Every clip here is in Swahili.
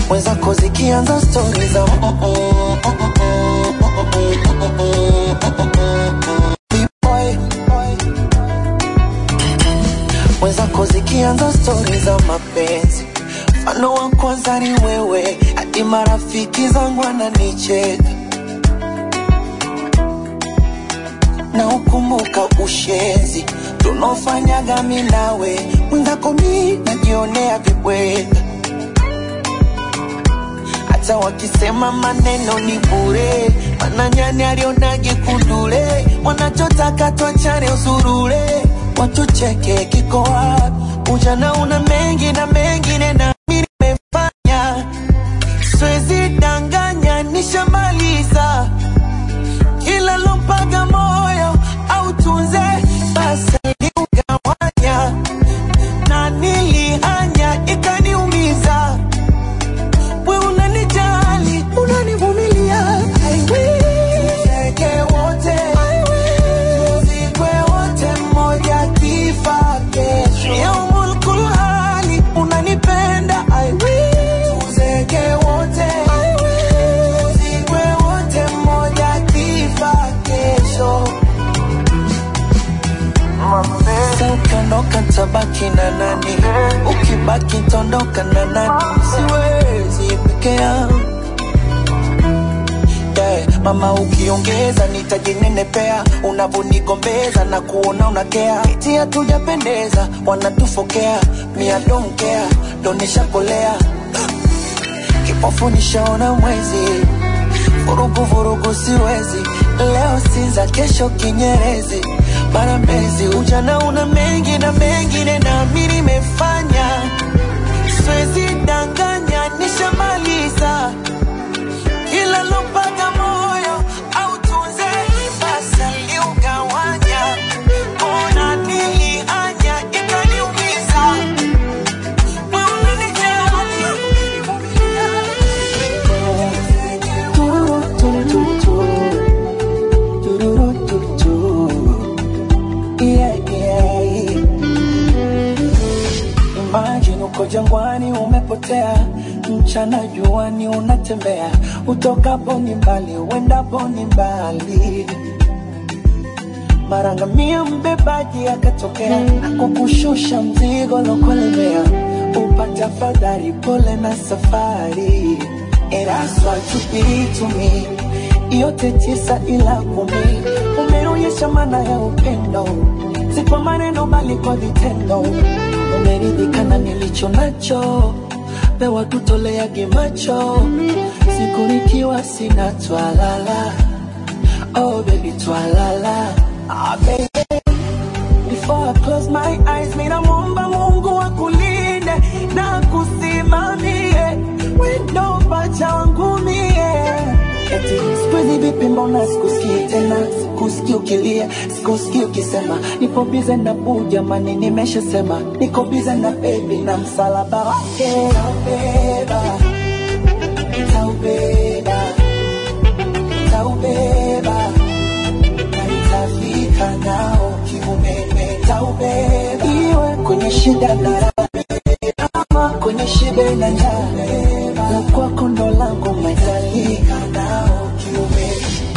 mwenzako zikianza stori za B-boy. mwenzako zikianza stori za mapenzi mfano wa kwanza ni wewe hadi marafiki zangu wananicheka na ukumbuka ushenzi tunaofanyaga mi nawe mwenzako mi najionea vibweka hata wakisema maneno ni bure mananyani alionage kundule wanachotaka twachane usurule watucheke kiko wapi ujana una mengi na mengine na mi nimefanya siwezi danganya nishamaliza kila lompaga moyo au tunze basi liugawanya na nilihanya ikaniumiza we unanijali unanivumilia I will. Tuzeke wote I will. Tuzikwe wote mmoja kifa kesho yaumul kulhali unanipenda I will. Tuzeke wote I will. Tuzikwe wote mmoja kifa kesho Sasa ukiondoka tabaki na nani? Ukibaki tondoka na nani? Siwezi peke yangu yeah. Mama ukiongeza nitajinenepea, unavonigombeza na kuona unakea, eti hatujapendeza, wanatufokea, mia don't care, ndo nishakolea kipofu nishaona mwezi, vurugu vurugu siwezi, leo Sinza, kesho Kinyerezi, mara Mbezi. Ujana una mengi na mengine, nami nimefanya, siwezi danganya, nishamaliza ila lompaga moyo au tunze basi aliugawanya, ona nilianya ikaniumiza wewe unanijali Imagine uko jangwani umepotea, mchana juani unatembea, utokapo ni mbali, uendapo ni mbali. Mara ngamia mbebaji akatokea, kukushusha mzigo lokolemea, upate afadhali, pole na safari. And that's what you be to me, yote tisa ila kumi, umeonyesha maana ya upendo, si kwa maneno bali kwa vitendo. Umeridhika na nilicho nacho, pewa tutoleage macho, siku nikiwa sina twalala. Oh baby twalala, ah baby Before I close my eyes, mina muomba Mungu akulinde na kusimamie wendo pacha wangu mie. Eti siku hizi vipi, mbona sikusikii tena, sikusikii ukilia, sikusikii ukisema nipo bize na buu, jamani, nimeshasema niko bize na baby na msalaba wake taubeba, taubeba, taubeba na nitafika nao kiumeme, taubeba iwe kwenye shida na raha kama kwenye shibe na njaa na kwako ndo langu matalika nao kiume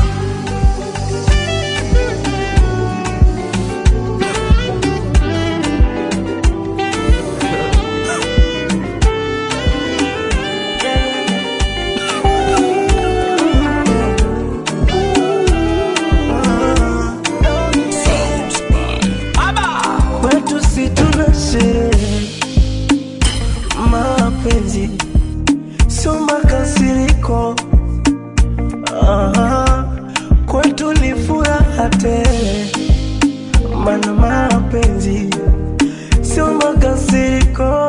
kwetu si tuna sherehe, mapenzi sio makasiriko. Aha, kwetu ni furaha tele, mana mapenzi sio makasiriko.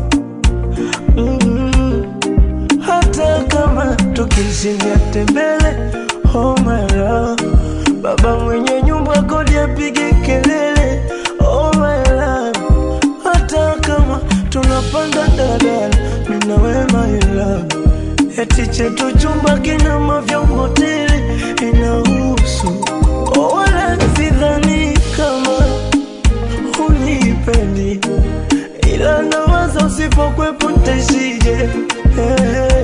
Mm, hata kama tukishindia tembele, oh my love, baba mwenye nyumba kodi apige kelele, oh my love, hata kama tunapanda dadala, mimi na wewe my love, eti chetu chumba kina mavyombo tele, inahusu oh, wala sidhani kama unipendi ila nawaza usipokwepo ntaishije hey.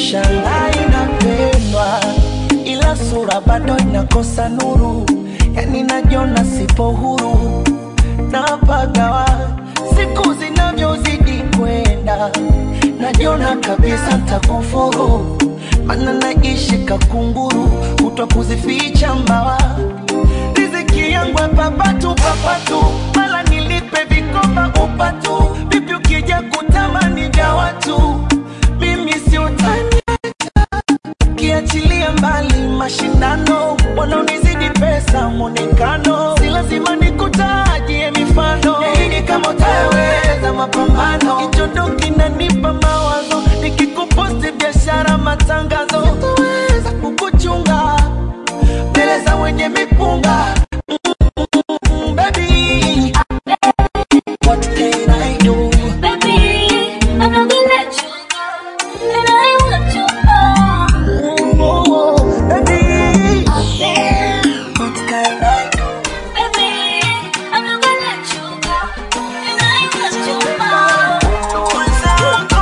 Ushangaa inapendwa, ila sura bado inakosa nuru, yani najiona sipo huru napagawa siku zinavyozidi kwenda, najiona kabisa ntakufuru, mana naishi kakunguru, kutwa kuzificha mbawa riziki yangu papatu papatu, mala nilipe vikoba upatu, vipi ukija kutamani vya watu, mimi si utani kiachilia mbali mashindano, wanaonizidi pesa mwonekano, si lazima nikutajie mifano, yaidi kama utaweza mapambano, kichondo kinanipa mawazo, nikikuposti biashara matangazo, sitaweza kukuchunga mbele za wenye mipunga Mm, baby, what can I do? Baby, I'm not gonna let you go, and I want you more. Oh, oh, baby, Yeah. what can I do? Baby, I'm not gonna let you go, and I want you more.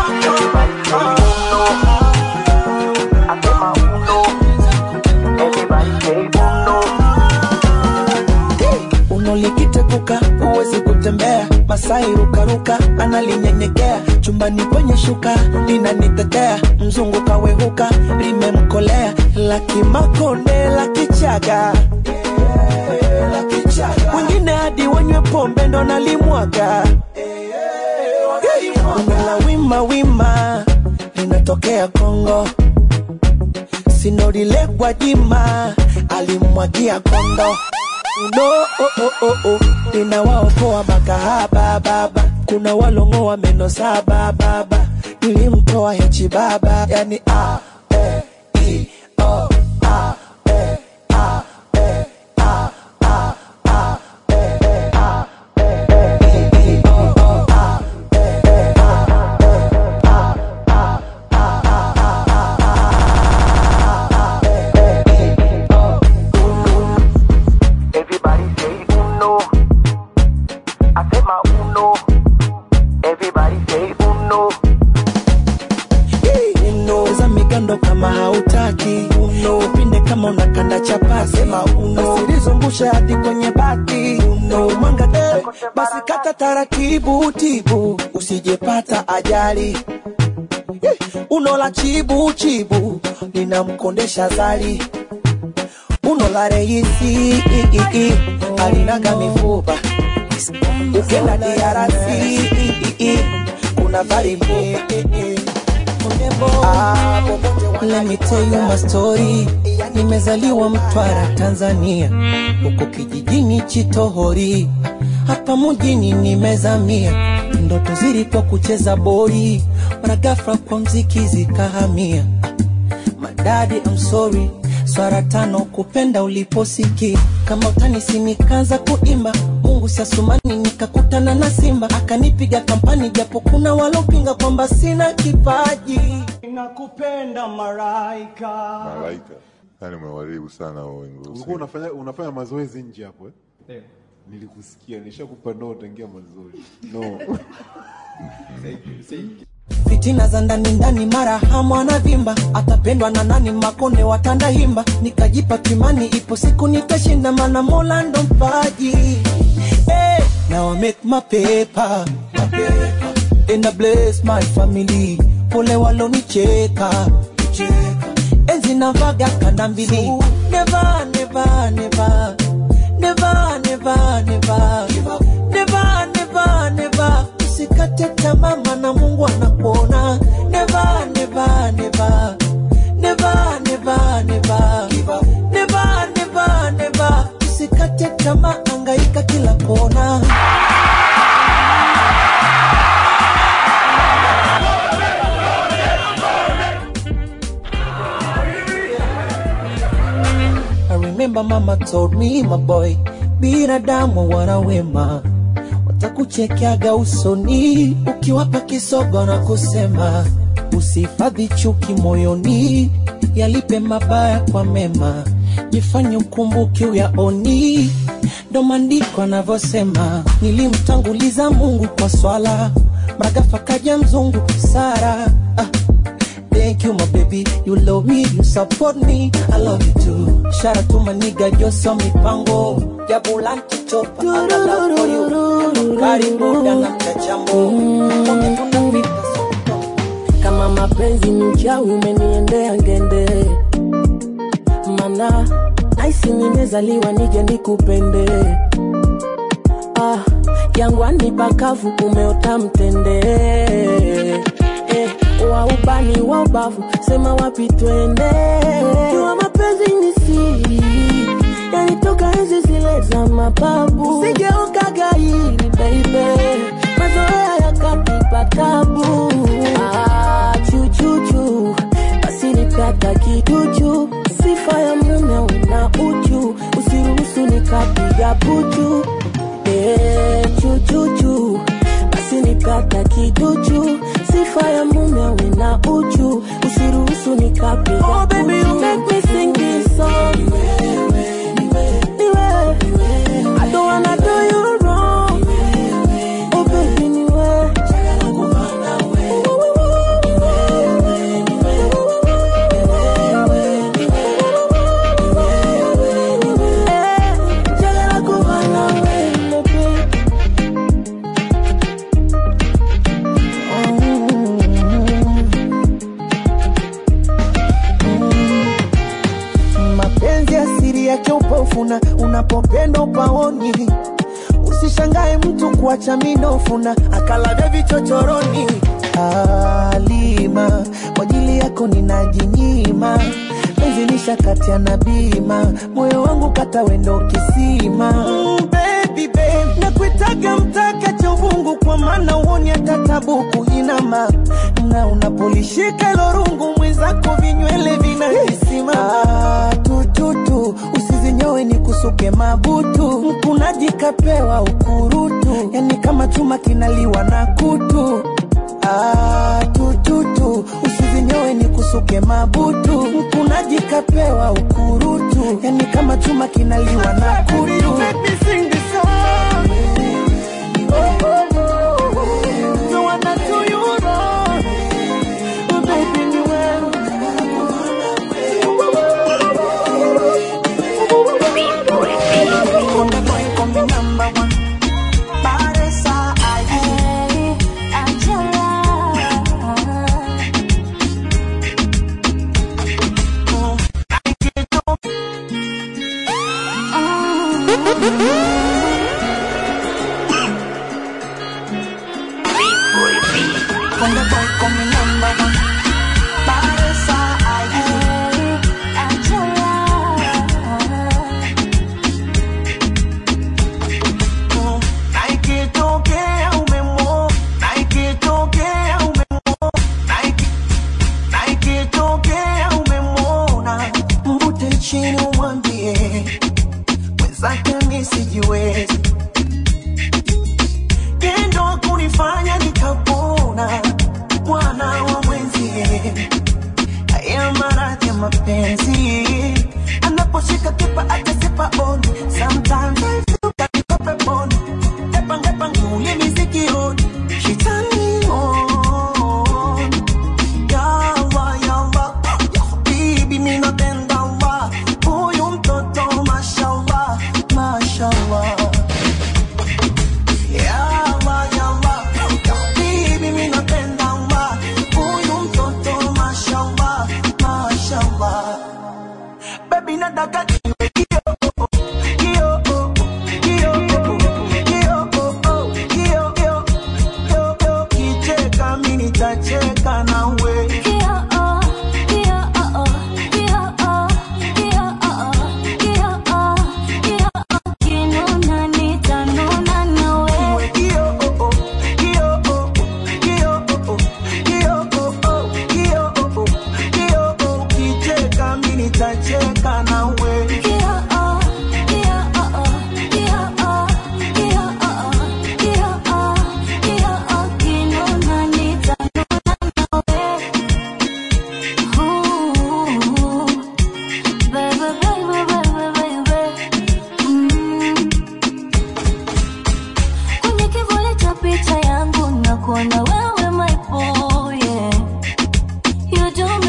unolikitepuka huwezi kutembea masai rukaruka analinyenyekea chumbani kwenye shuka linanitetea mzungu kawehuka limemkolea lakimakonde lakichaga wengine hadi wanywe pombe ndo nalimwaga la wima wima linatokea kongo sinorile gwajima alimwagia kondo no oh, oh, oh, oh. ninawaokoa makahaba baba kuna walongoa meno saba baba nilimtoa hechi baba yani a e i o a e a e a a a e e a e i i o o a Everybody say uno. I said my uno. Everybody say uno. uno za migando kama hautaki uno upinde kama unakanda chapati sema uno usilizungushe hadi kwenye bati uno mwanga eh, basi kata taratibu tibu usijepata ajali Eh, uno la chibu chibu linamkondesha zali uno la reisi i, i, i, alinaga mifupa ukenda DRC i, i, i, kuna varibu Ah, Let me tell you my story. Nimezaliwa Mtwara, Tanzania, huko kijijini Chitohori, hapa mjini nimezamia. Ndoto zilikuwa kucheza boli, mara ghafla kwa mziki zikahamia. Madadi, I'm sorry, swara tano kupenda uliposiki kama utanisi nikaanza kuimba Mungu siasumani nikakutana na simba akanipiga kampani japo kuna walopinga kwamba sina kipaji nakupenda maraika malaika yani umewaribu sana wao wengi ulikuwa unafanya unafanya mazoezi nje hapo eh? Nilikusikia, nishakupa no tangia mazoezi. No. fitina za ndani ndani mara hamu anavimba atapendwa na nani makonde watanda himba nikajipa kimani ipo siku nitashinda mana mola ndo mpaji hey, now I make my paper, my paper. and I bless my family pole walonicheka enzi navaga kanda mbili never, never, never. Never, never, never. Never, never, never. Usikate tamaa maana Mungu anakuona. Never, never, never. Never, never, never. Never, never, never. Usikate tamaa, angaika kila kona. I remember mama told me my boy, binadamu wana wema, watakuchekeaga usoni ukiwapa kisogo na kusema usihifadhi chuki moyoni, yalipe mabaya kwa mema, jifanye ukumbuke uyaoni. Ndo maandiko anavyosema, nilimtanguliza Mungu kwa swala, mragafa kaja mzungu Sara ah, make you my baby. You love me, you support me. I love you too. Shout out to my nigga, Joso Mipango. Jabulanti chopa, I got love for you. Karibu na mchachambo. Mwambie tunapita soko. kama mapenzi ni uchawi umeniendea ngende mana naisi nimezaliwa nije nikupende ah, jangwani pakavu umeota mtende eh, wa ubani wa ubavu sema wapi twende jua mapenzi ni siri yanitoka enzi zile za mababu sigeuka gairi baby mazoea yakatipa tabu ah, chuchuchu basi nipata kiduchu sifa ya mume una uchu usiruhusu nikapiga puchu eh, chuchuchu basi nipata kiduchu sifa ya mume una uchu usiruhusu nikapiga oh, baby, you make me sing this song. Niwe. I don't wanna do you wrong. Oh baby, niwe. Eh, njagala kuba nawe, baby. mapenzi asiri yake upofuna unapopenda upaoni usishangae mtu kuacha minofuna akalavya vichochoroni alima kwa ajili yako ninajinyima penzi nishakatia na bima moyo wangu kata wendo kisima mm, baby, babe. nakuitaga mtaka cha uvungu kwa maana uoni hata tabuku inama na unapolishika ilo rungu mwenzako vinywele vinahisima ah, tututu usizinyowe ni kusuke mabutu mkunaji kapewa ukurutu yani kama chuma kinaliwa na kutu ah, tututu usizinyowe ni kusuke mabutu mkunaji kapewa ukurutu yani kama chuma kinaliwa na kutu Don't wanna do you wrong. Oh, baby, ni wewe. Konde boy, call me number one. Paresa, ay, Konde boy, call me number one. Paresa, ay, na ikitokea umemo, na ikitokea umemo, na iki- na ikitokea umemwona, mvute chini umwambie mwenzake mi sijiwezi, tendo kunifanya nikapona, mwana wa mwenzie haya maradhi ya mapenzi anaposhika kipa atasipa on sometimes I feel that niko peponi tepa ngepa nguli misikioni she turn me on yawa yawa ya habibi mimi napenda wa huyu mtoto mashallah mashallah yawa yawa ya habibi mimi napenda wa huyu mtoto mashallah mashallah baby nataka niwe kio kio kio kio kio kio kio kicheka mimi nitacheka nawe Iwe kio kio kio kio kio kio kicheka mimi nitacheka nawe Kwenye kivuli cha picha yangu nakuona wewe my boy, yeah. You do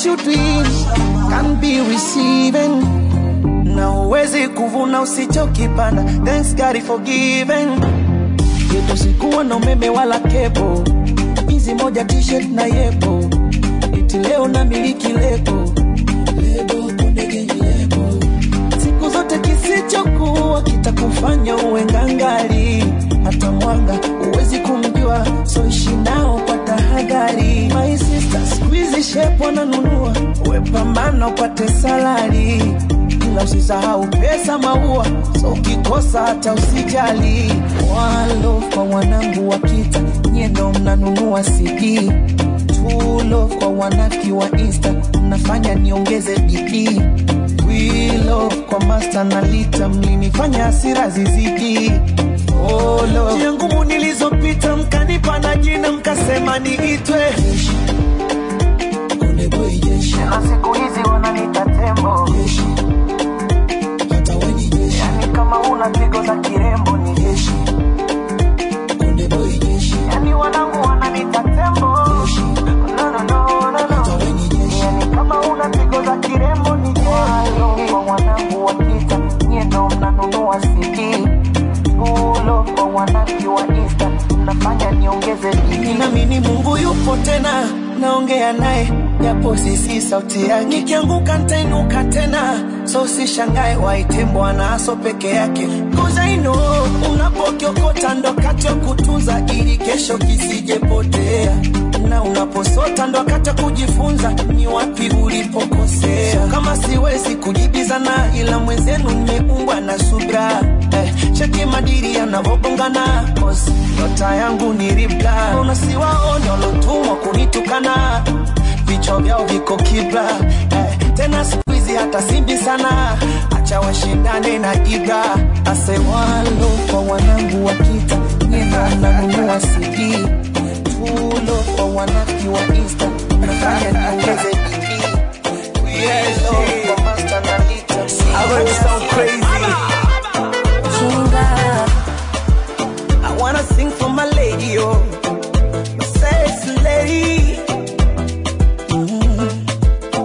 you dream can be receiving na uwezi kuvuna usichokipanda thanks God for giving yetu sikuwa na umeme wala kepo hizi moja t-shirt na yepo iti leo na miliki lebo lebo kunde gengi lebo siku zote kisichokuwa kitakufanya uwe ngangari hata mwanga uwezi kumjua so ishi nao kwa tahadhari my sister squeeze shape wananunua uwe pambana upate salari ila usisahau pesa maua so ukikosa hata usijali walo kwa wanangu wa kita nyendo mnanunua cd tulo kwa wanaki wa insta mnafanya niongeze bidii wilo kwa masta na lita mlinifanya hasira zizidi Olo. njia ngumu nilizopita mkanipa na jina mkasema niitwe Konde boy jeshi. na siku hizi wananiita tembo hata we ni jeshi. yani kama una pigo za kirembo ni jeshi Konde boy jeshi. yani wanangu wananiita tembo no, no, no, no, hata no. we ni jeshi. yani kama una pigo za kirembo ni jeshi kwa wanangu wakita nyie ndo mnanunua CD ulo kwa wanaki wa insta mnafanya niongeze bidii Ninaamini Mungu yupo tena, naongea naye japo sisi sauti yake. Nikianguka nitainuka tena, so sishangae waite Bwana aso peke yake. Cause I know unapokiokota ndo wakati wa kutunza ili kesho kisijepotea na unaposota ndo wakati wa kujifunza ni wapi ulipokosea. So kama siwezi kujibizana, ila mwenzenu nimeumbwa na subra eh, cheki madiri yanavogongana, cause nyota yangu ni ribla. Unasiwaone walotumwa kunitukana, vichwa vyao viko kibla eh, tena siku hizi hata simbi sana, acha washindane na ibra. Asewalo kwa wanangu wakita, nyenda nanunua CD tulo kwa wanaki wa insta nafanya niongeze bidii Wielo kwa master na lita I heard you sound crazy I wanna sing for my lady, oh My sexy lady Mm.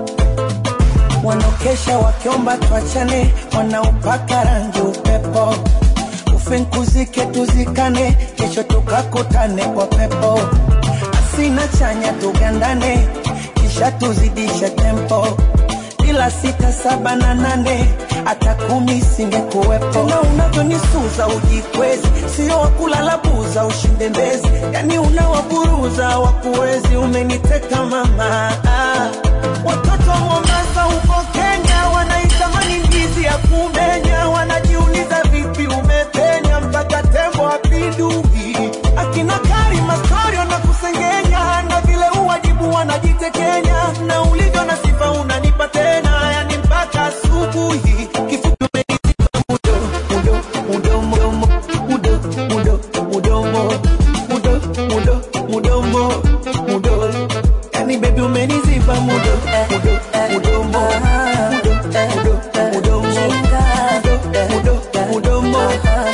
Wanaokesha wakiomba tuachane, wanaopaka rangi upepo ufinkuzike tuzikane, kesho tukakutane kwa pepo asina chanya tugandane, kisha tuzidishe tempo bila sita saba na nane hata kumi singekuwepo. Tena unavyonisuza ujikwezi, sio wakulala buza ushinde mbezi, yani unawaburuza wakuwezi, umeniteka mama ah. Watoto wa Mombasa huko Kenya wanaitamani ndizi ya kumenya, wanajiuliza vipi umepenya mpaka tembo apinduki. Akina Karima Storio na kusengenya, na vile uwajibu wanajitekenya, na ulivyo na sifa unanipa tena, yani mpaka asubuhi. Kifupi umeniziba mudo, mudo, mudomo, mudo, mudo, mudomo, mudo, mudo, mudomo, mudo. Yani baby umeniziba mudo, mudo, mudomo, mudo, mudo, mudomo, mudo, mudo, mudomo,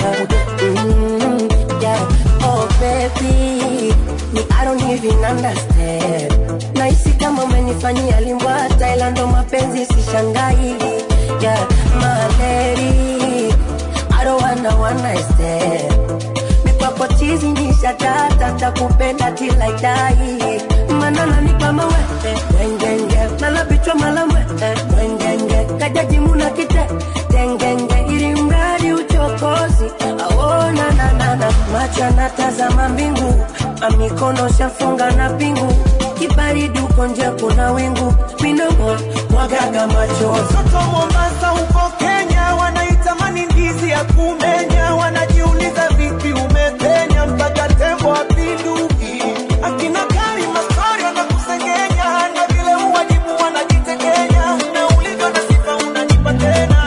mudo. Yeah. Oh baby, me I don't even understand. Nahisi kama umenifanyia limbwa Thailand, ndo mapenzi sishangai. Yeah, my lady, I don't wanna one night stand. Mikwako chizi nisha tata takupenda till I die. Manana ni kama wewe wengenge, nalabichwa malamwe wengenge, kajaji muna kite tengenge, ili mradi uchokozi aona nanana, macho anatazama mbingu, amikono shafunga na pingu, kibaridi uko nje kuna wingu, minomo mwagaga macho Watoto wa Mombasa huko Kenya wanaitamani ndizi ya kumenya, wanajiuliza vipi umepenya mpaka tembo apinduki. Akina Karima Storio na kusengenya, na vile uwajibu wanajitekenya, na ulivyo na sifa unanipa tena.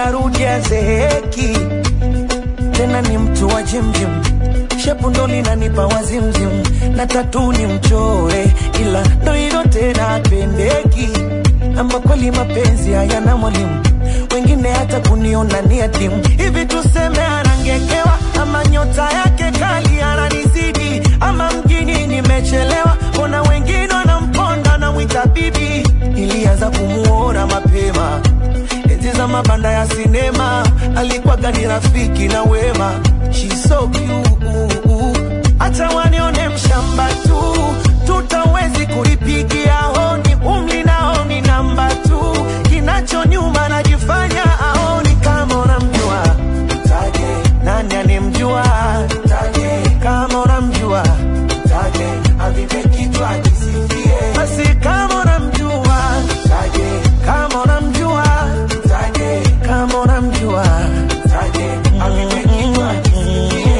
arudi azeeki tena ni mtu wa jimjim shepu ndo linanipa wazimzim na tatu ni mchore ila ndo hilo tena apendeki ama kweli mapenzi hayana mwalimu wengine hata kuniona ni adimu hivi tuseme anangekewa ama nyota yake kali ananizidi ama mjini nimechelewa mbona wengine wanamponda na mwita bibi ilianza kumuona mapema enzi za mabanda ya sinema alikuwa gani rafiki na wema She's so cute hata wanione mshamba tu tutawezi kuipigia honi umli naoni namba tu kinacho nyuma najifanya aoni kama unamjua taje nani anemjua taje kama unamjua taje avipe kichwa kisifie basi kama unamjua taje kama unamjua taje kama unamjua taje avipe kichwa kisifie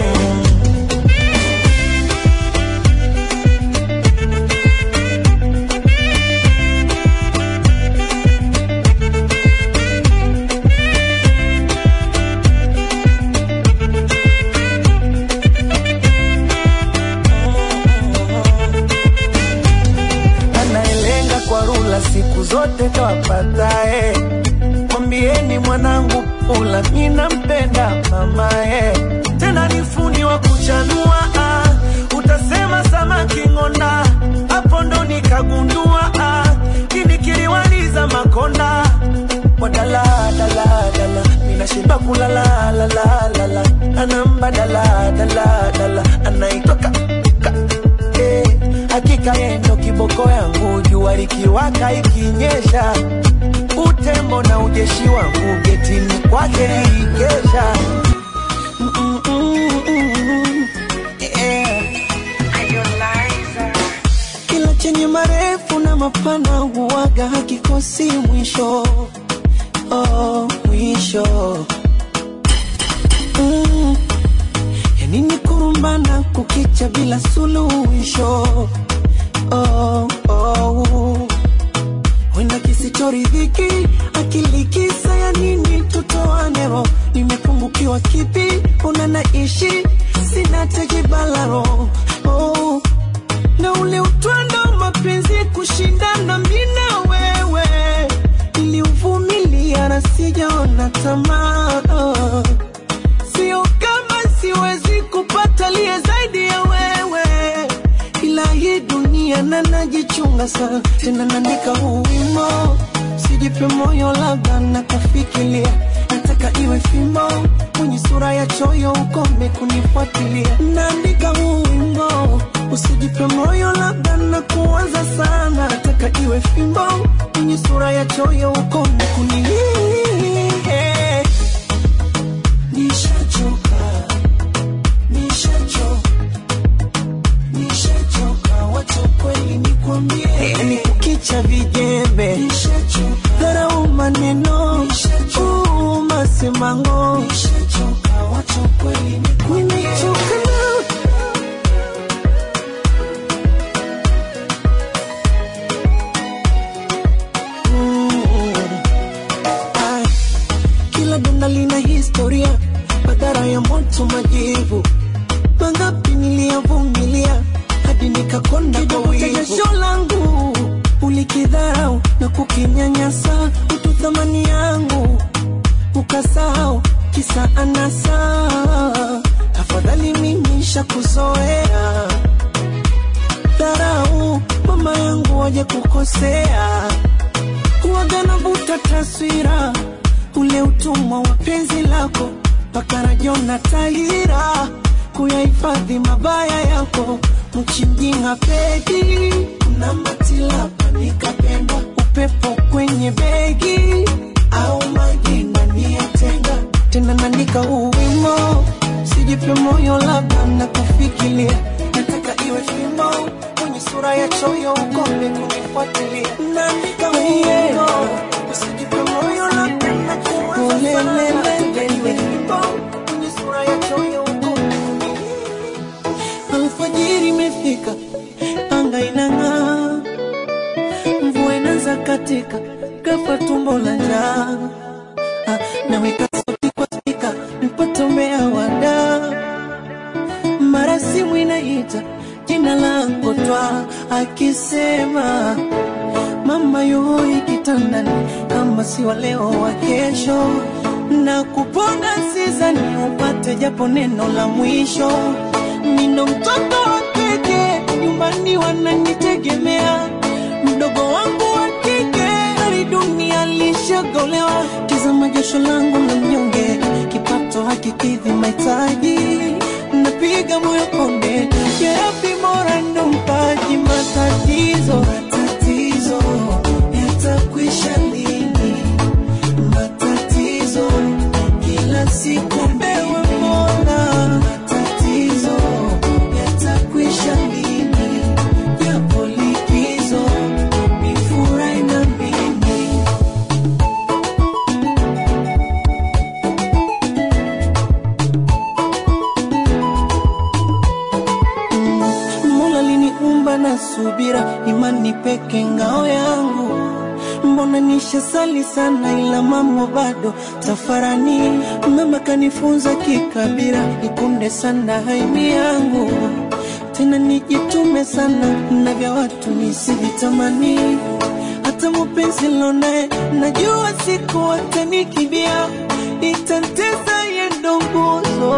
anayelenga kwa rula siku zote tawapatae. Mwambieni mwanangu pula, mi nampenda mamae, tena ni fundi wa kuchanua ah. Utasema samaki ng'onda, hapo ndo nikagundua ah. Kini kiliwaliza makonda wadala dala dala, mina shiba kulala la la la la, anamba dala dala dala, anaitoka ka eh, hakika yeye ndo kiboko yangu, jua likiwaka ikinyesha, utembo na ujeshi wangu getini kwake ikesha. Mm, mm, mm, mm, yeah. Kila chenye marefu na mapana huwaga hakikosi mwisho, oh, mwisho mm. Yani ni kurumbana kukicha bila suluhisho oh, oh. Wenda kisichoridhiki akili kisa ya nini tutoane roho nimepungukiwa kipi una naishi sina tejibalaro oh. na ule utwando mapenzi kushindana mina wewe niliuvumilia na sijaona tamaa oh sio kama siwezi kupata liye zaidi ya wewe, ila hii dunia na najichunga sana, tena naandika huu wimbo, sijipe moyo, labda na kufikiria nataka iwe fimbo mwenye sura ya choyo, ukome kunifuatilia. Naandika huu wimbo, usijipe moyo, labda na kuwaza sana, nataka iwe fimbo mwenye sura ya choyo, ukome kuni Nishachoka, nishachoka, nishachoka, wacha kweli nikwambie, yani kukicha vijembe, dharau maneno, uu, masemango, nishachoka, wacha kweli nikwambie, nimechoka na Mm. Ai, kila donda lina historia, madhara ya moto, majivu mangapi niliyavumilia hadi nikakonda kwa wivu. Jasho langu ulikidharau na kukinyanyasa, utu thamani yangu ukasahau, kisa anasa. Afadhali mimi shakuzoea dharau, mama yangu waje kukosea kuwaga navuta taswira ule utumwa wa penzi lako mpaka rajona tahira kuyahifadhi mabaya yako mchimjinga pedi na matilapa nikapenda upepo kwenye begi au maji ndani ya tenga tena naandika huu wimbo sijipe moyo labda na kufikiria nataka iwe fimbo kwenye sura ya choyo ukome kunifuatilia naandika huu wimbo usijipe moyo labda na kuwaza sana nataka iwe fimbo kwenye sura ya choyo ukome alfajiri imefika anga inang'aa mvua inaanza katika kafa tumbo la njaa ah, naweka sauti kwa spika nipotomea wada mara simu inaita jina langu twa akisema mama yuhoi kitandani kama si wa leo wa kesho na kupona sizani upate japo neno la mwisho nino mtoto wa keke nyumbani wananitegemea mdogo wangu wa kike hali dunia lishagolewa tizama jasho langu la mnyonge kipato hakikidhi mahitaji napiga moyo konde yapi mora ndo mpaji matatizo matatizo yatakwisha lini matatizo kila siku ewe mola matatizo yatakwisha lini yapo likizo nifurahi na mimi Mola liniumba na subira, imani peke ngao yangu. Mbona nishasali sana, ila mambo bado tafarani. Mama kanifunza kikabira, ikunde sana haimi yangu, tena nijitume sana na vya watu nisivitamani. Hata mupenzi lonaye najua siku atanikimbia, itanteza yendo nguzo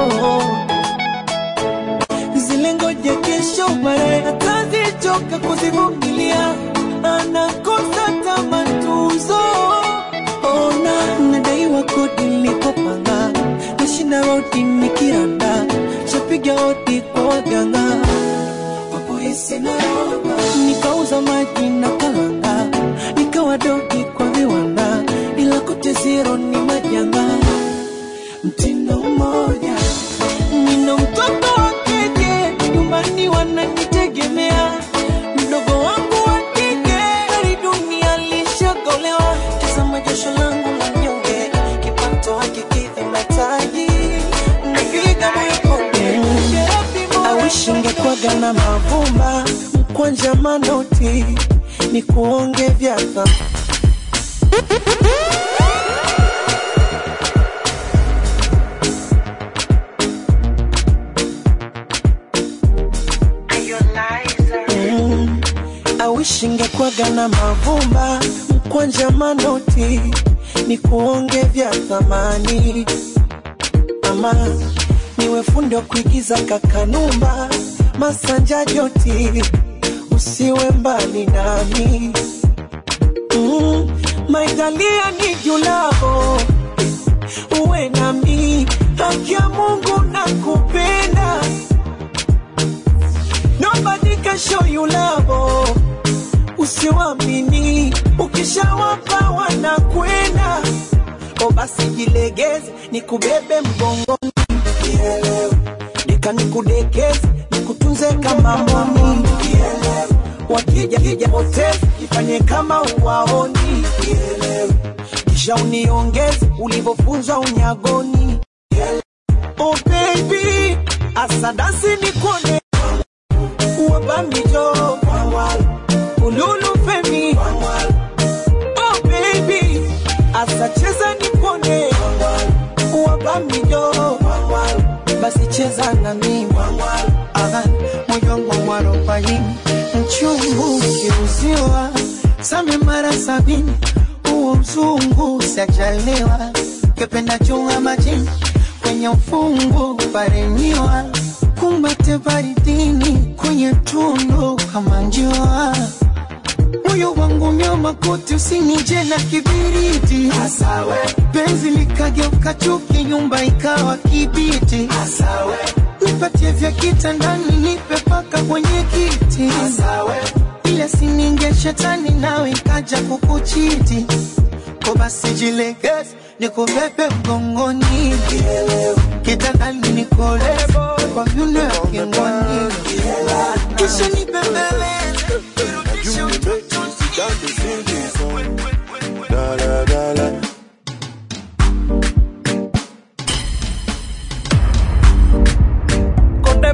zile ngoja kesho baadaye atazichoka kuzivumilia, anakosa tamatuzo. Ona nadaiwa kodi nilipopanga, nashinda rodi nikiranda, shapiga hodi kwa waganga wapoisi na roba, nikauza maji na kalanga, nikawa dogi kwa viwanda, ila kote zero ni majanga, mtindo mmoja nina mtoto wa kike nyumbani wananitegemea mdogo wangu wa kike hali dunia lishagolewa tazama jasho langu la mnyonge kipato hakikidhi mahitaji napiga moyo konde awishi ngekwaga na mavumba mkwanja manoti ni kuonge vya thamani Mm, awishi ngekwaga na mavumba mkwanja manoti ni kuonge vya thamani ama niwe fundi wa kuigiza kakanumba masanja joti usiwe mbali nami mm, maitalia ni julavo uwe nami haki ya mungu na kupenda Nobody can show you love. Usiwamini, ukishawapa wanakwenda. O basi jilegeze, nikubebe mgongoni, nika nikudekeze, nikutunze kama mboni. Wakija kija potezi, ifanye kama uwaoni, kisha uniongeze ulivyofunzwa unyagoni. Oh baby, asadasi nikone wabamijo ululu femi oh baby asacheza nipone wabamijo basi cheza na mimi Aha, moyo wangu mwarobaini mchungu ukiuziwa same mara sabini huo mzungu sajaliwa kependa chunga majini kwenye ufungu parenyiwa kumbate baridini kwenye tundu kama njua moyo wangu nyoma koti usinije na kibiriti Asawe. penzi likageuka chuki nyumba ikawa kibiti Asawe. nipatie vya kitandani nipe paka kwenye kiti Asawe. ile sininge shetani nawe ikaja kukuchiti ko basi jilegeze nikubebe mgongoni kitandani nikole kwa vyuno ya kingoni kisha nibembeleze irudishe utotoni Da, da, da, da. Kote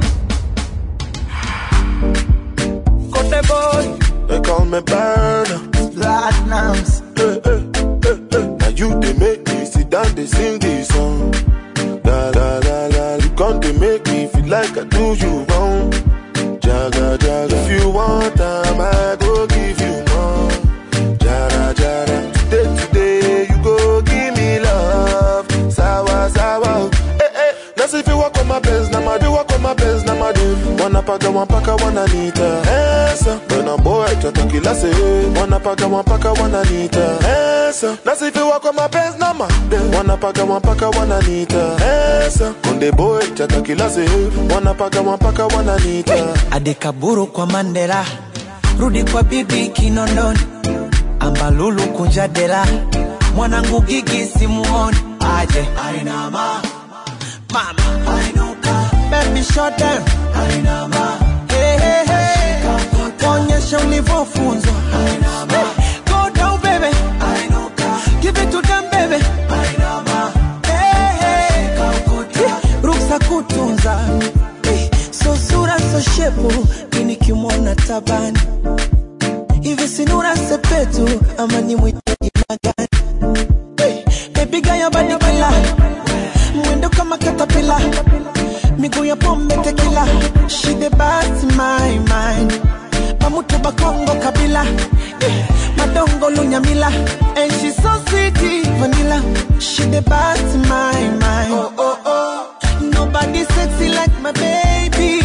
Kote boy They call me burner. Platinums Now you they make me sit down they sing this song. La la la la, you come to make me feel like I do you wrong. Jaga jaga, if you want time, I go give you more. Jara jara, today today you go give me love. Sawa sawa, eh eh. That's if you walk on my best, now my do walk on my best, now my do. Wanna paka one paka wanna nita. Esa, when a boy chata kila se. Wanna paka one paka wanna nita. Esa, that's if you walk on my best, now my do. Wanna paka one paka wanna nita. Esa, konde boy chata kila se. Wanna paka one paka wanna nita. adekaburu kwa mandela rudi kwa bibi kinondoni ambalulu kunja dela mwanangu gigi simuoni aje ainama mama ainuka baby shut down ainama hey, hey, hey. onyesha ulivyofunzwa Hey, go down baby ainuka give it to them baby ainama hey, hey. Eh, ruksa kutunza Eh, so sura so shepu mini kimwona tabani hivi sinura sepetu ama ni mwite jina gani Eh, baby gaya badikila mwendo kama katapila miguu ya pombe tekila she the best my mind pamutu bakongo kabila Eh, madongo lunyamila and she so sweet vanilla she the best my mind oh, oh, oh. nobody sexy like my baby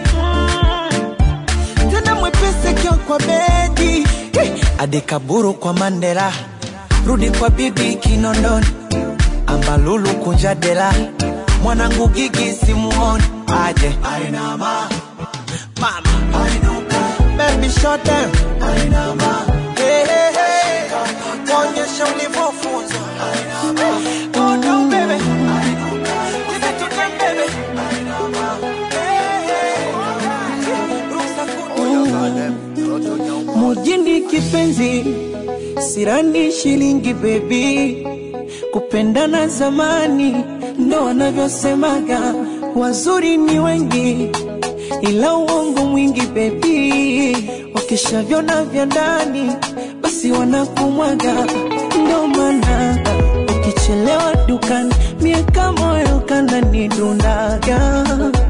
Mm. tena mwepese kio kwa bedi Eh, adekaburu kwa mandela rudi kwa bibi kinondoni ambalulu kunja dela mwanangu gigi simuoni aje ainama mama ainuka baby shut down ainama hey, hey, hey. onyesha ulivyofunzwa Hey, go down baby Give it to them, baby. Hey, hey. Ruksa kutunza. mujini kipenzi sirani shilingi bebi kupendana zamani ndo wanavyosemaga wazuri ni wengi ila uongo mwingi bebi wakishavyona vya ndani basi wanakumwaga ndo maana ukichelewa dukani miaka moyo kananidundaga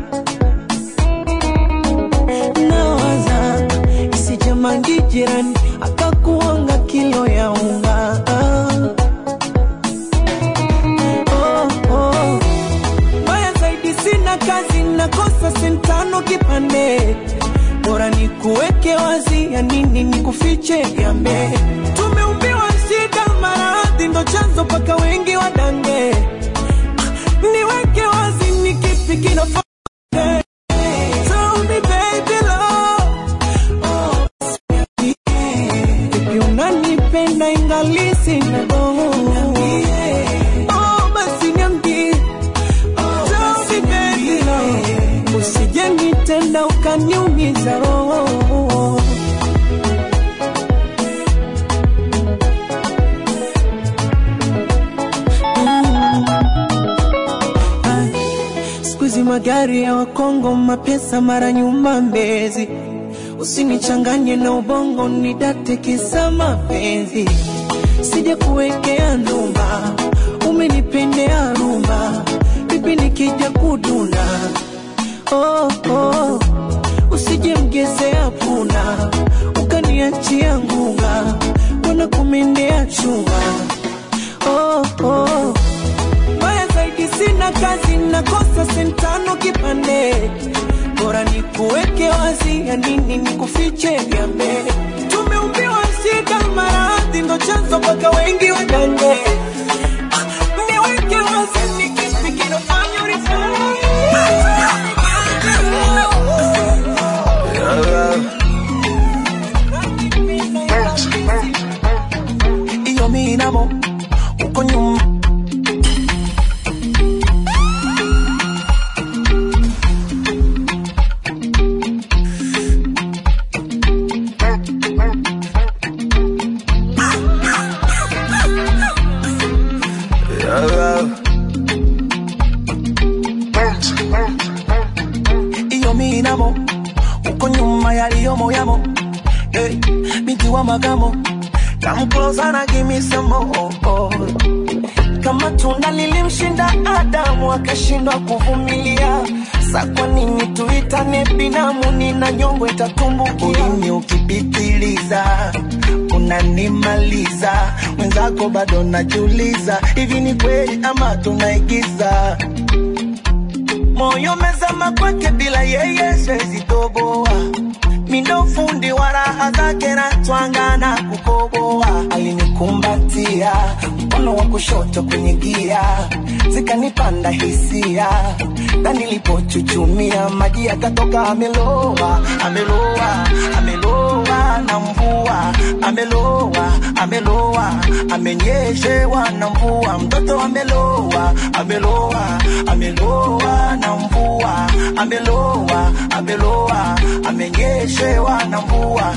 nawaza isijamangi jirani akakuanga kilo ya unga oh, oh. Mbaya zaidi sina kazi nakosa sentano kipande bora ni kuweke wazi ya nini ni kufiche gambe tumeumbiwa shida maradhi ndo chanzo mpaka wengi wadange niweke wazi ni kipi kinafaa Tell me baby love Vipi unanipenda ingali sina roho Oh, basi niambie Tell me baby love Usije nitenda ukaniumiza roho Ay, siku hizi magari ya Wakongo, mapesa mara nyuma Mbezi, usinichanganye na ubongo, nidate kisa mapenzi, sija kuwekea ndumba, umenipendea rumba, bibi nikija kuduna oh, oh. usije mgezea puna, ukaniachia ngunga, wana kumendea chuma oh, oh mbaya zaidi sina kazi nakosa sentano kipande bora ni kuweke wazi ya nini ni kufiche vyambe tumeumbiwa shida maradhi ndo chanzo mpaka wengi wadange niweke wazi ni kipi kinafanya iyo minamo uko nyuma iyo minamo uko nyuma yaliyomo yamo hey, binti wa magamo come closer and give me some more kama tunda lilimshinda Adamu akashindwa kuvumilia. Sa kwa nini tuitane binamu? Nina nyongo itatumbukia. Ulimi ukipitiliza unanimaliza, mwenzako bado najiuliza, hivi ni kweli ama tunaigiza? Moyo mezama kwake, bila yeye siwezi toboa mindo fundi wa raha zake na twanga na kukoboa. Alinikumbatia mkono wa kushoto kwenye gia, zikanipanda hisia, na nilipochuchumia maji yakatoka. Ameloa, ameloa, ameloa na mvua, ameloa, ameloa, amenyeshewa na mvua, mtoto ameloa, ameloa, ameloa na mvua, ameloa, ameloa, amenyeshewa na mvua.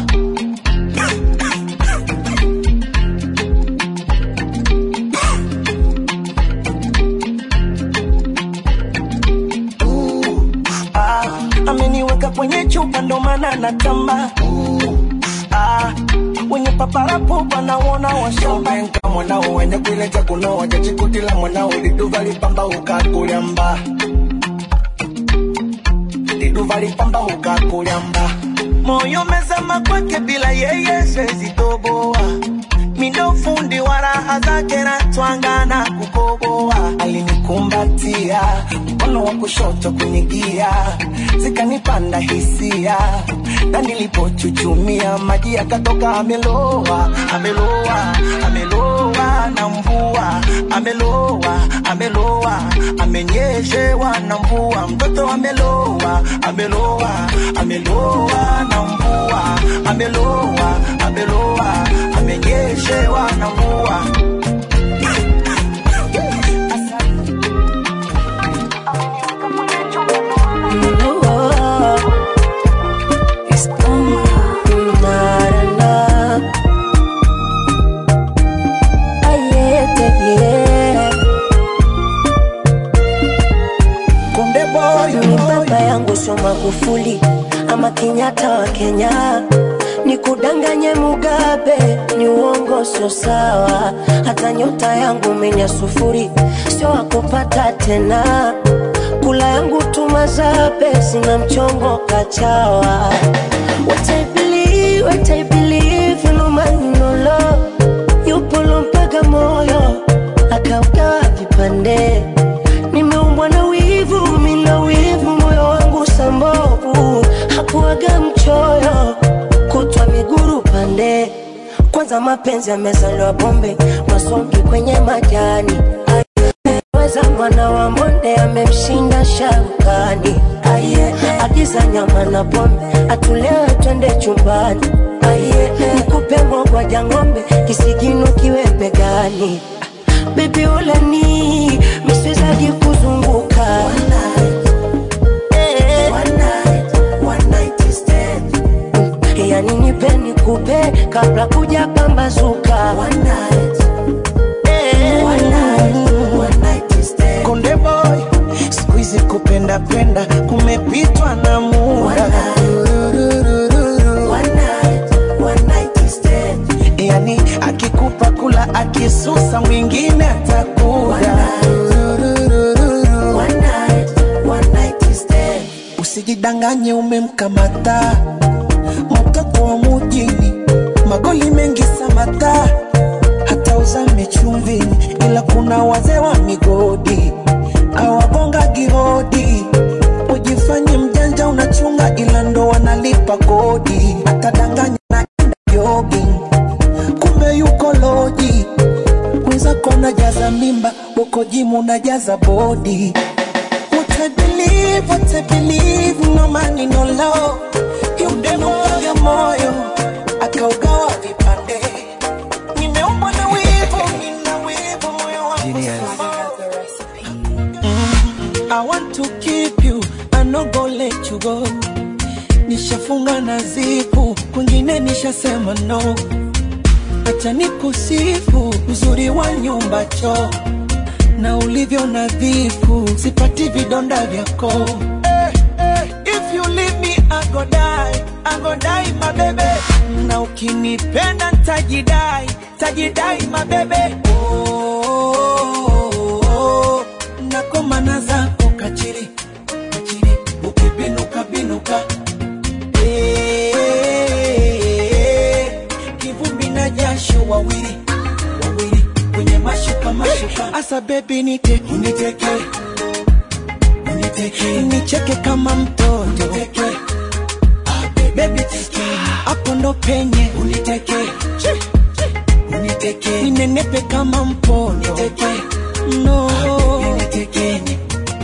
Ah, ameniweka kwenye chupa ndo maana natamba ah, wenye paparapo wanaona washambenka mwanao wenye kuileja kunoa jachikutila mwanao liduva lipamba ukakulyamba liduva lipamba ukakulyamba moyo mezama kwake bila yeye siwezi toboa mindo fundi wa raha zake na twanga na kukoboa alinikumbatia mkono wa kushoto kwenye gia zikanipanda hisia na nilipochuchumia maji yakatoka ameloa ameloa ameloa na mvua ameloa ameloa amenyeshewa na mvua mtoto ameloa ameloa ameloa na mvua ameloa ameloa amenyeshewa na mvua Konde boy, ni baba yangu sio Magufuli ama Kenyatta wa Kenya, ni kudanganye Mugabe, ni uongo sio sawa. Hata nyota yangu menya sufuri, sio wakupata tena. Kula yangu tumazabe, sina mchongo kachawa. What I believe, what I believe, no man no love. Yupo mpaka moyo akaugawa vipande nimeumbwa na wivu, mina wivu, moyo wangu sambovu, hakuwaga mchoyo, kutwa miguru pande. Kwanza mapenzi yamezaliwa bombe, masongi kwenye majani. Weza mwana wa monde amemshinda sharukani. Aye, agiza nyama na pombe, atulewe twende chumbani. Aye, nikupe mogwaja ng'ombe, kisigino kiwe begani. Baby ulani miswezagi kuzunguka Eh. yani nipe nikupe kabla kuja pambazuka Eh. Konde boy, siku hizi kupenda penda kumepitwa na muda. Yani akikupa kula akisusa mwingine atakuja. Usijidanganye umemkamata mtoto wa mujini, magoli mengi samata, hata uzame chumvini, ila kuna wazee wa migodi awagonga gihodi. Ujifanye mjanja unachunga, ila ndo wanalipa kodi, atadanganya naenda jogging, kumbe yuko loji mwenzako unajaza mimba, uko jimu unajaza bodi. What I believe, what I believe, no money, no love. Yudemwaga moyo akaugawa vipande. Nimeumbwa na wivu, nina wivu, moyo wangu Mm, I want to keep you, I no go let you go. Nishafunga na zipu, kwingine nishasema no. Acha nikusifu uzuri wa nyumba choo na ulivyo nadhifu, sipati vidonda vyako. Eh, eh, if you leave me I go die, I go die my baby. Na ukinipenda ntajidai, tajidai my baby. Oh, mashuka asa bebi nite uniteke uniteke nicheke kama mtoto uniteke bebi teke hapo ndo penye uniteke uniteke ninenepe kama mpondo uniteke no unitekeni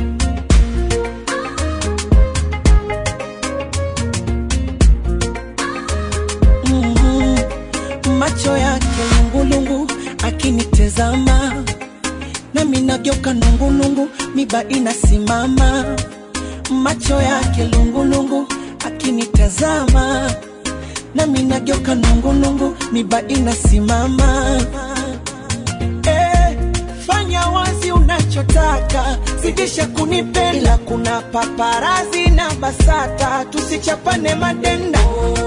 Mhm. macho yake lungulungu akinitezama nami nageuka nungulungu miba inasimama macho yake lungulungu akinitazama nami nageuka nungulungu miba inasimama eh, fanya wazi unachotaka zidisha kunipenda kuna paparazi na basata tusichapane madenda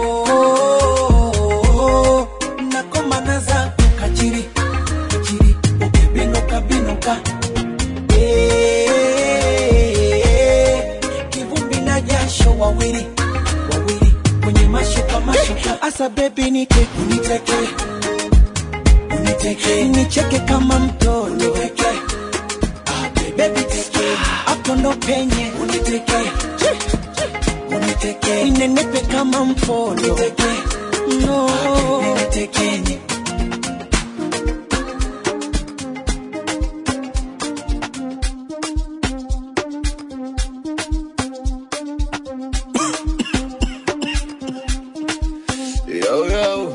oh, nakomana za kachiri kachiri ukibinuka binuka Eh, kivumbi na jasho wawili wawili kwenye mashuka mashuka asa bebi nite uniteke uniteke nicheke kama mtoto uniteke bebi teke hapo ndo penye uniteke uniteke ninenepe kama mpondo uniteke no unitekeni Yo, yo.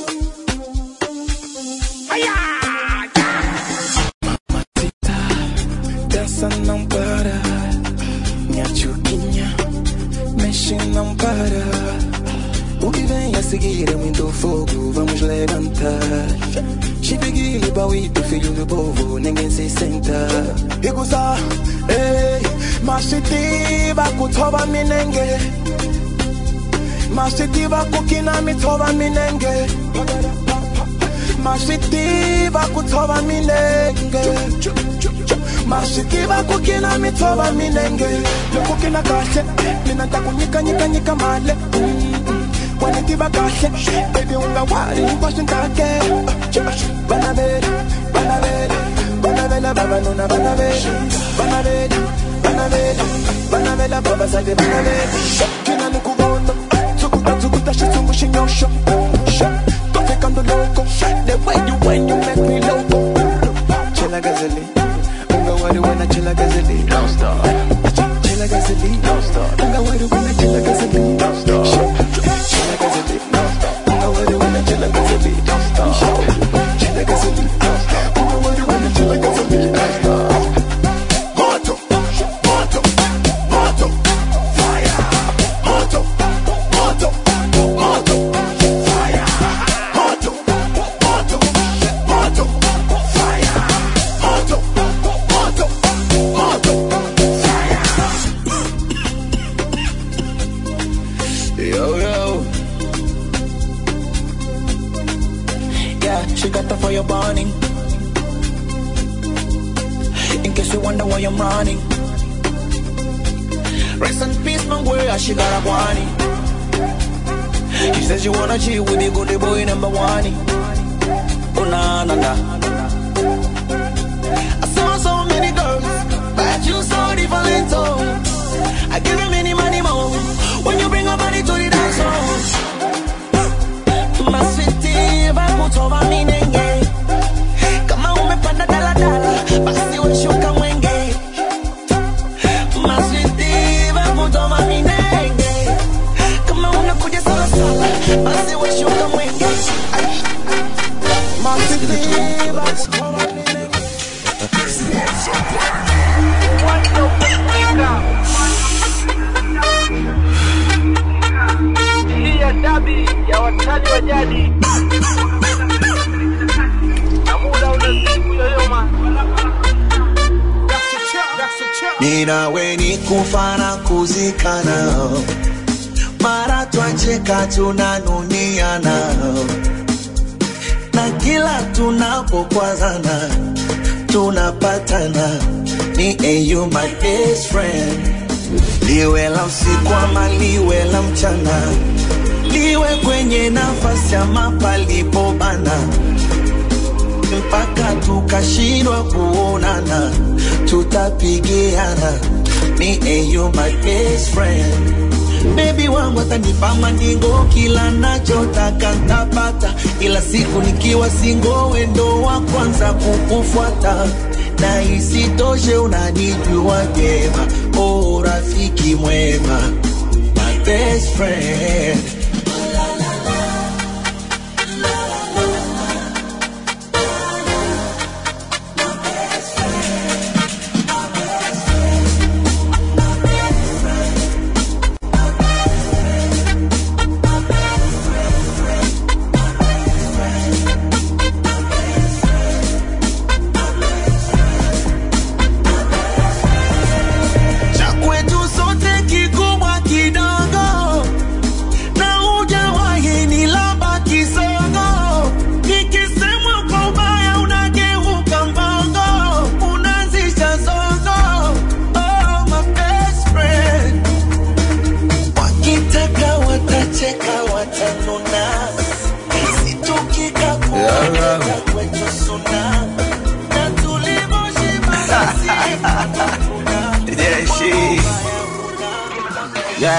Dança não para, minha chuquinha, mexe não para. O que vem a seguir é muito fogo, vamos levantar. Chipigili, Bauito, filho do povo, ninguém se senta. Iguza, ei, mashitiva kutoba minenge. Mashitiva kukina mitoba minenge. Mashitiva kutoba minenge. Mashitiva kukina mitoba minenge. Kukina kashe, mina takunyika nyika nyika male. Wanitiva kashe, baby unga wari ngwashe ntake. Banabere, banabere, banabela baba nuna banabere, banabere, banabere, banabela baba sade banabere. Kina nikubono, tukuta tukuta shitungu shinyosho. Don't think I'm the loco, the way you when you make me loco. Chilla gazeli, unga wari wana chilla gazeli. Don't stop. Chilla gazeli, don't stop. Unga wari wana chilla gazeli. Don't stop. Chilla gazeli, don't stop. Unga wari wana chilla gazeli. Don't stop. Chilla gazeli, don't stop. Unga wari wana chilla gazeli. Don't stop. Moto, moto, moto, fire. Moto, moto, moto, fire. Moto, moto, moto, fire. Moto, moto, moto, fire. Yo, yo. Yeah, she got that for your burning. In case you wonder why I'm running. Rest in peace, my girl, she got a warning. She says you wanna chill with the good boy number one. Oh, nah, nah, nah. I saw so many girls, but you so different, oh. I give you many money more when you bring a body to the dance hall. Maswiti vakutova minenge kama umepanda daladala basi weshuka mwenge Maswiti vakutova minenge kama unakuja salasala basi weshuka mwenge Maswiti vakutova minenge hii ya dabi ya watani wa jadi na muda unazidi kuyoyoma ninawe ni kufa na kuzikana mara twacheka tunanuniana na kila tunapokwazana tunapatana ni eyu my best friend liwe la usiku ama liwe la mchana liwe kwenye nafasi ama palipobana mpaka tukashindwa kuonana tutapigiana me and you my best friend Baby wangu atanipa mandingo kila nachotaka ntapata, ila siku nikiwa singo wendo wa kwanza kukufuata na isitoshe unanijua vyema, oh rafiki mwema, my best friend. cha kwetu sote kikubwa kidogo na hujawahi ni laba kisogo nikisemwa kwa ubaya unageuka mbogo unazisha zogo oh, my best friend wakitaka watacheka watanuna isitukika kuwaketa kwetu suna na tulivyoshiba Yeah, she. Yeah.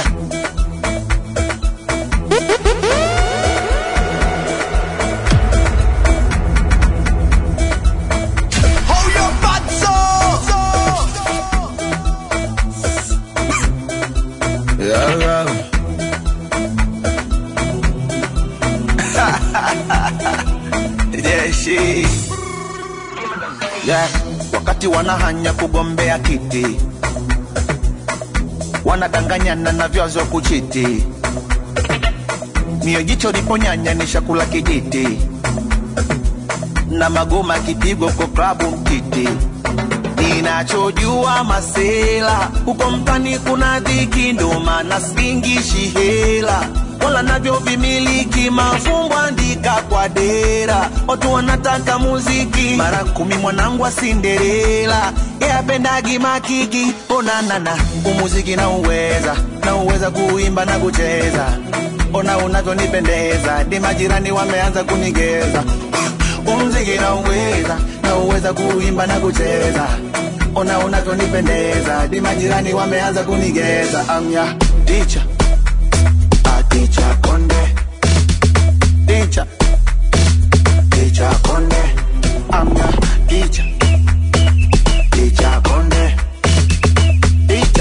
Hold your butts up. Yeah, yeah. yeah, she. Yeah. Wakati wanahanya kugombea kiti wanadanganyana na vyazo kuchiti mio jicho liponyanya ni shakula kijiti na magoma kipigo kwa klabu mtiti ninachojua masela huko mtani kuna dhiki ndo maana singishi hela wala navyo vimiliki mafumbo andika kwa dera watu wanataka muziki mara kumi mwanangu wa sinderela yapendagi makiki onanana umuziki na uweza na uweza kuimba na kucheza ona unavyonipendeza di majirani wameanza kunigeza umziki na uweza na uweza kuimba na kucheza ona unavyonipendeza di majirani wameanza kunigeza amya ticha ticha konde ticha ticha konde amya ticha ticha konde ticha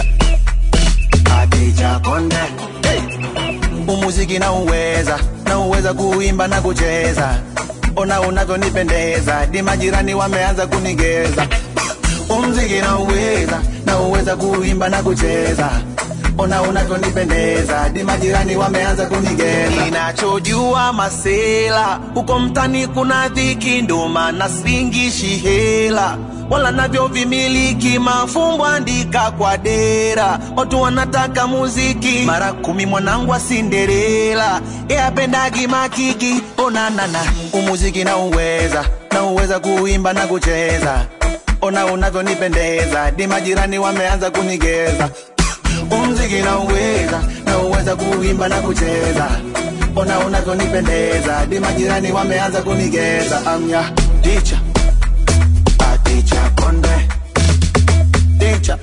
ticha konde hey. umuziki na uweza na uweza kuimba na kucheza ona unavyonipendeza di majirani wameanza kunigeza umziki na uweza na uweza kuimba na kucheza ona unavyonipendeza di majirani wameanza kunigeza ninachojua masela huko mtani kuna dhiki ndo maana singishi hela wala navyo vimiliki mafumbo andika kwa dera watu wanataka muziki mara kumi mwanangu wa sinderela yapendagi makiki onanana umuziki na uweza na uweza kuimba na kucheza ona unavyonipendeza di majirani wameanza kunigeza umziki na uweza na uweza kuimba na kucheza ona unavyonipendeza di majirani wameanza kunigeza amya ticha ticha konde ticha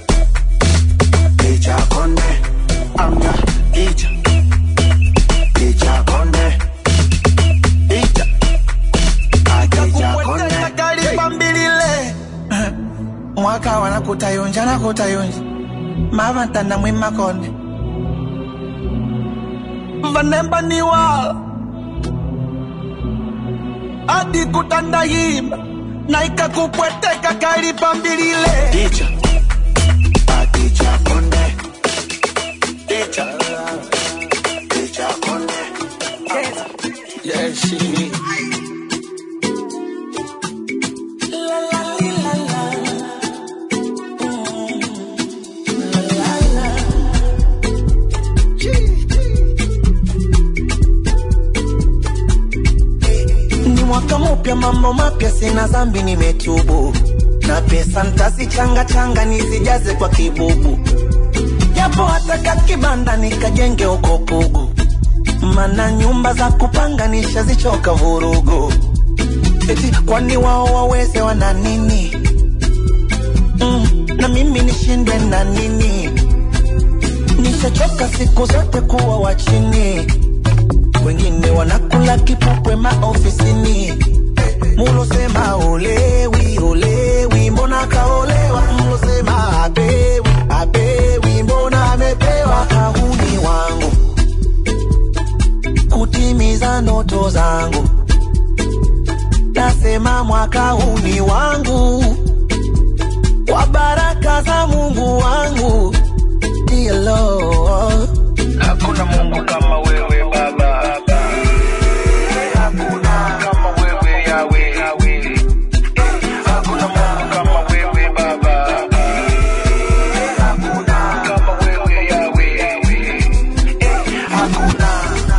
ticha konde amya ticha ticha konde ticha ticha konde kalipambilile mwaka wanakutayonja nakutayonja mavantana mwimakonde vanembaniwala adi kutandayimba na ikakupweteka kalipambilile ticha aticha konde ticha ticha konde yeah, she. ni mwaka mpya, mambo mapya, sina zambi, nimetubu na pesa ntazichanga changa nizijaze kwa kibubu, japo hataka kibanda nikajenge uko Pugu, mana nyumba za kupanga nishazichoka vurugu. eti kwani wao waweze wana nini mm, na mimi nishindwe na nini nishachoka siku zote kuwa wa chini wengine wanakula kipupwe maofisini mulosema olewi olewi mbona kaolewa mlosema apewi apewi mbona amepewa kahuni wangu kutimiza ndoto zangu nasema mwaka huu ni wangu kwa baraka za mungu wangu Dear Lord. Hakuna Mungu kama wewe Baba, hakuna kama wewe Yawe, hakuna Mungu kama wewe Baba, hakuna kama wewe Yawe, hakuna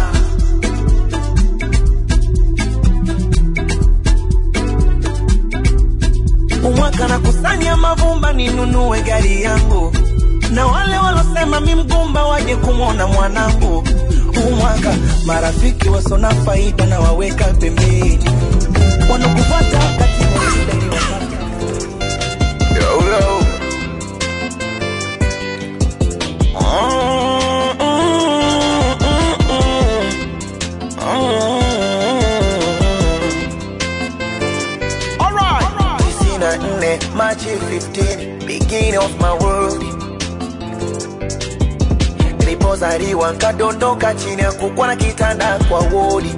umwaka na kusanya mavumba ninunue gari yangu na wale walosema mi mgumba waje kumwona mwanangu umwaka marafiki wasona faida na waweka pembeni wanakufuata wakati wa shida ni wakati Yo, yo. Mm, mm, mm, mm, mm. Tisini na nne Machi 15 beginning of my world nilipozaliwa nkadondoka chini ya kukwa na kitanda kwa wodi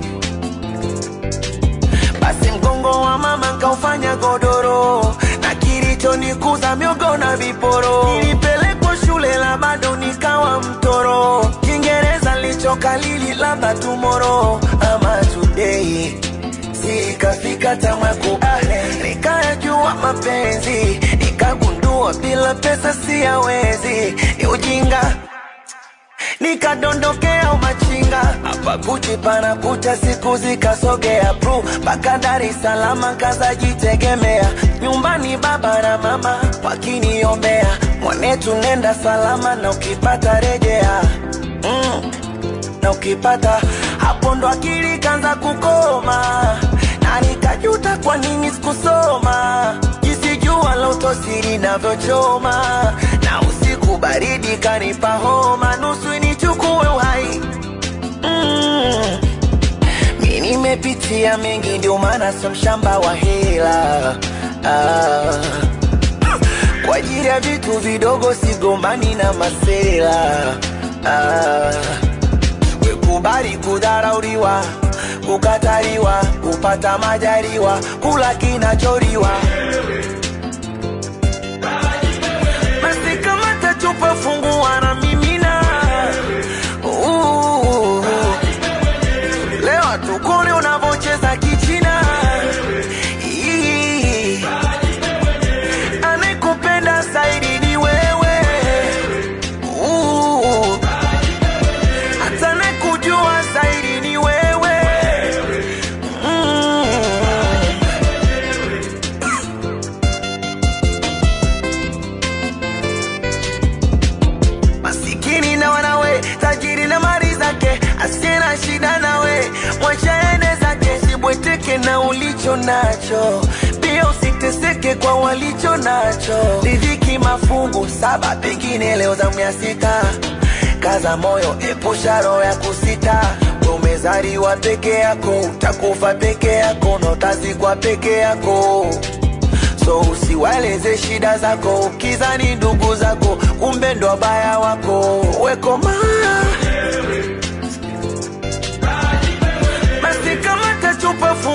basi mgongo wa mama nkaufanya godoro na kilichonikuza miogo na viporo nilipelekwa shule la bado nikawa mtoro kiingereza lichokalili labda tumoro ama today sikafika tamakubale nikayajua mapenzi nikagundua bila pesa siyawezi ni ujinga nikadondokea umachinga hapa kuchi panakucha siku zikasogea pru mpaka Dar es Salaam kazajitegemea nyumbani baba na mama wakiniombea mwanetu nenda salama na ukipata rejea mm. na ukipata hapo ndo akili kanza kukoma na nikajuta kwa nini sikusoma jinsi jua la utosiri navyochoma na usiku baridi kanipa homa nusu nichukue uhai mm. mi nimepitia mengi ndio maana sio mshamba wa hela ah. kwa ajili ya vitu vidogo sigombani na masela ah. wekubali kudharauliwa kukataliwa kupata majaliwa kula kinacholiwa basi kama tachupa fungua na mimina Uh, leo tukone unavocheza kichina Ii, anayekupenda zaidi ni wewe Uh, hata anayekujua zaidi ni wewe mm. masikini na wanawe tajiri na mali zake asiye na shida nawe mwachaene zake sibweteke na ulicho nacho pia usiteseke kwa walicho nacho ridhiki mafungu saba pengine leo zamu ya sita kaza moyo epusha roho ya kusita We umezaliwa peke yako utakufa peke yako na utazikwa peke yako so usiwaeleze shida zako ukizani ndugu zako kumbe ndo wabaya wako wekoma basi kama tachupa fungu